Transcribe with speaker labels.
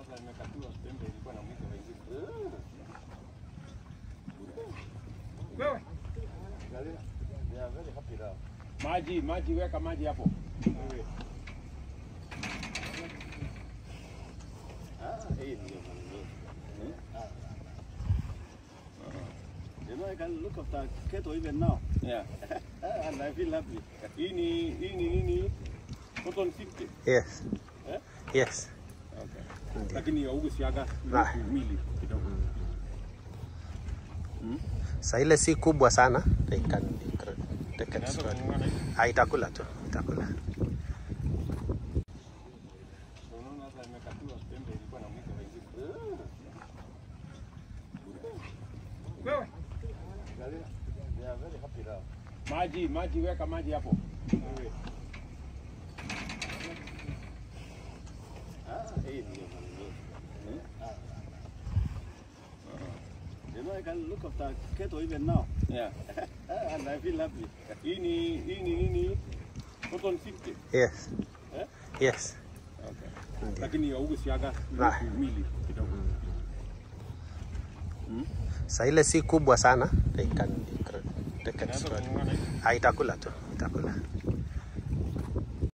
Speaker 1: sasa imekatiwa pembe ilikuwa na mwigo wengine.
Speaker 2: Wewe
Speaker 1: Angalia. They are very happy now.
Speaker 2: maji maji, weka maji hapo.
Speaker 1: Ah, hii ndio maneno. Ah. You know, I can look after cattle even now.
Speaker 2: Yeah.
Speaker 1: and I feel happy.
Speaker 2: Hii ni hii ni nini? Cotton 50.
Speaker 3: Yes.
Speaker 2: Eh?
Speaker 3: Yes.
Speaker 2: Okay. Lakini haugusiaga
Speaker 3: Ah.
Speaker 2: mili kidogo.
Speaker 3: Sa ile si kubwa sana. They can, they can
Speaker 2: Inaweza
Speaker 3: swallow.
Speaker 2: kung'ang'ana hivi.
Speaker 3: Ah, itakula tu, itakula.
Speaker 2: Unaona sasa imekatiwa pembe ilikuwa na mwigo wengine. Wewe
Speaker 1: Angalia. They are very happy now.
Speaker 2: maji maji, weka maji hapo.
Speaker 1: Ah, hii ndio maneno. Ah. You know, I can look after cattle even now.
Speaker 2: Yeah.
Speaker 1: and I feel happy.
Speaker 2: Hii ni hii ni nini? Cotton 50.
Speaker 3: Yes.
Speaker 2: Eh?
Speaker 3: Yes.
Speaker 2: Okay.
Speaker 3: Ndio.
Speaker 2: Lakini haugusiaga
Speaker 3: Ah.
Speaker 2: mili kidogo.
Speaker 3: Sa ile si kubwa sana. They can, they can
Speaker 2: Inaweza
Speaker 3: swallow.
Speaker 2: kung'ang'ana hivi.
Speaker 3: Ah, itakula tu, itakula.